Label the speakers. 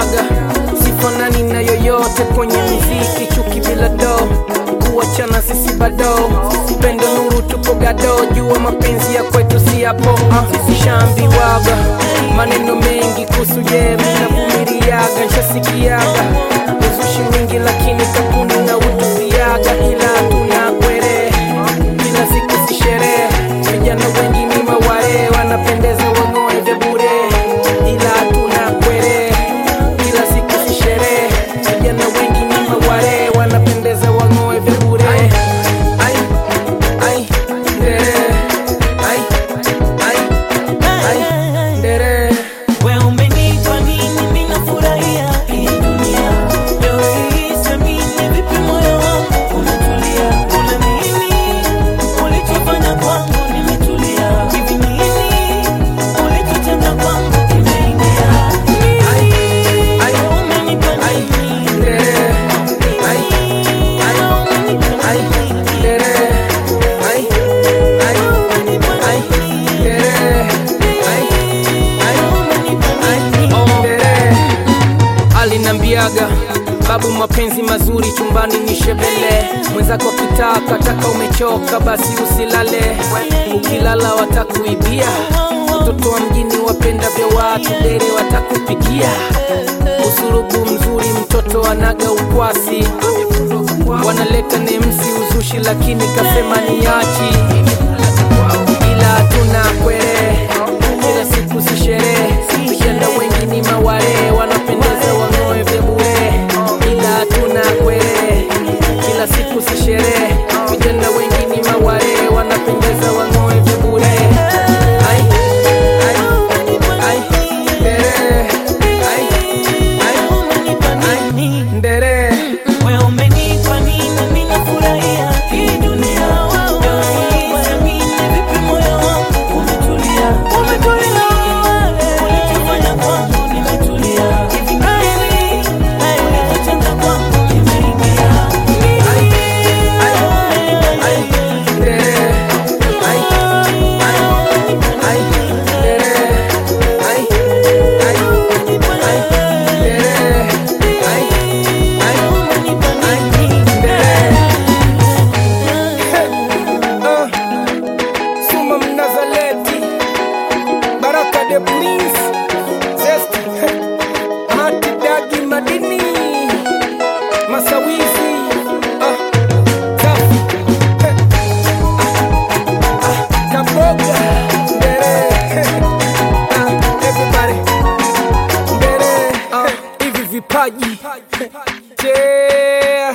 Speaker 1: linambiaga sifanani na yoyote kwenye muziki, chuki bila do, kuachana sisi bado, upendo nuru tupo gado, jua mapenzi ya kwetu si yapo. Uh, sishaambiwaga maneno mengi kuhusu je, minavumiliaga, nshasikiaga uzushi mwingi, lakini kakuni na utupiaga, ila tuna kwere kila siku si sherehe, vijana wengi ni maware, wanapendeza wang'oe vya bure, ila tuna kwere kila siku si sherehe, vijana wengi ni maware, wanapendeza wang'oe vya bure. Ai, ai, ndere, ai, ai, ai, ndere.
Speaker 2: We umenipa nini, mimi nafurahia hii dunia. Leo hii siamini, vipi moyo wangu unatulia. Kuna nini ulichofanya kwangu, nimetulia. Hivi nini ulichotenda kwangu, kimeingia.
Speaker 1: Ai, ai,
Speaker 2: Umenipa
Speaker 1: ai,
Speaker 2: nini?
Speaker 1: ndere, ai, ai, ai, ndere, ai, ai, ai, ndere, ai, ai, ai, ndere. alinambiaga babu, mapenzi mazuri chumbani ni shebele, mwenzako akitaka taka umechoka, basi usilale, ukilala watakuibia, watoto wa mjini wapenda vya watu, dere watakupigia, usurubu mzuri, mtoto anaga ukwasi, wanaleta nemsi uzushi, lakini kasema niachi, ila tuna kwere kila siku si sherehe, vijana wengi ni maware, wanapendeza wang'oe vya bure, ila tuna kwere kila siku si sherehe, vijana wengi ni maware, wanapendeza wang'oe vya bure. Ai, ai, ai, ndere, ai, ai, ai, ndere.
Speaker 2: We umenipa nini, mimi nafurahia hii dunia. Leo hii siamini, vipi moyo wangu umetulia. Umetulia. Ulichofanya kwangu, nimetulia. Hivi nini ulichotenda kwangu, kimeingia.
Speaker 1: Ai, ai, ai, ndere, ai, ai, ai, ndere, ai, ai, ai, ndere, ai, ai, ai, ndere. Ah, Suma Mnazaleti, Baraka de Prince, Zesti, Mati Dagi Madini, Masawizi, ah, Safi, ah, ah, Kaboga, Ndere, ah, everybody, Ndere, ah, hivi vipaji, yeah.